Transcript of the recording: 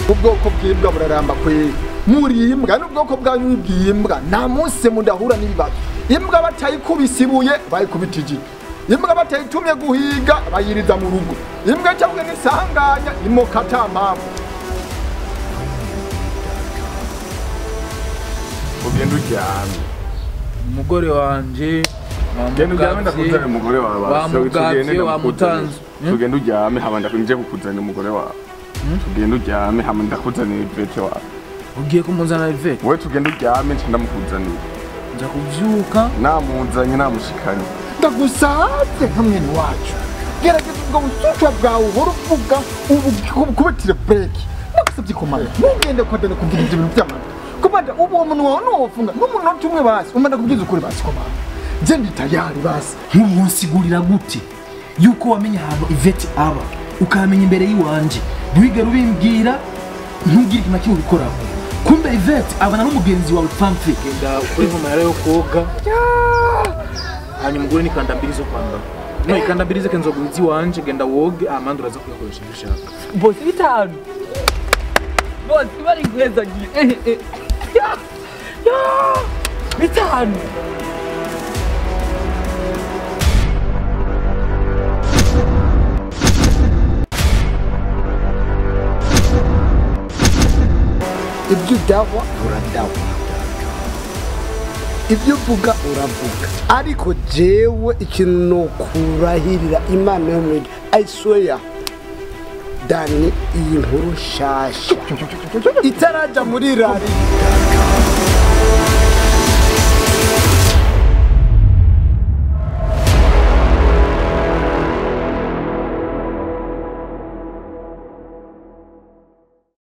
ubwoko bw'imbwa buraramba kweri muri imbwa n'ubwoko bwanyu bw'imbwa nta munsi mudahura n'ibibazo imbwa batayikubise ibuye bayikubita igi imbwa batayitumye guhiga bayiriza mu rugo imbwa cyangwa n'isanganya imoka ata mpamvu ugenda uryamye umugore wanje genda uryame ndakuzanira umugore wawe basi. wamugavye Tugende wamutanze ndakuzanira. tugende uryame hama ndakunje kukuzanira umugore wawe tugende uryame hama ndakuzanira ivete wawe ugiye kumuzana ivete wowe tugende uryame nca ndamukuzanira nza kuvyuka namuzanye namushikanye ndagusabye nka mwene wacu gerageza ubwo busucwa bwawe uhora uvuga ubu kubitire breki ndagusabye komanda ntugende kwadana kuvuga ibyo bintu by'amata komanda ubu uwo muntu wawe nuwofunga n'umunota umwe basi umanda kubwiza ukuri basi komanda je ndi tayari basi ntumunsigurira gute yuko wamenye ahantu ivete aba ukamenya imbere y'iwanje ntiwigere ubimbwira ntugire ikintu na kimwe ubikoraho kumbe ivete abana n'umugenzi wawe pamfe genda ukuri mu mayara yo koga hanyuma ugure n'ikanda mbiri zo kwambara no ikanda mbiri zeke nzoguhiza iwanje genda woge amande uraza kuyakoresha ibyo ushaka bosi bitanu bosi bari guhezagiye eh, eh. Ya, ya, bitanu ibyo udahwa uradahwa ibyo uvuga uravuga ariko jewe ikintu nokurahirira imana yo muri ayisweya dani iyi nkuru nshasha itaraja muri rari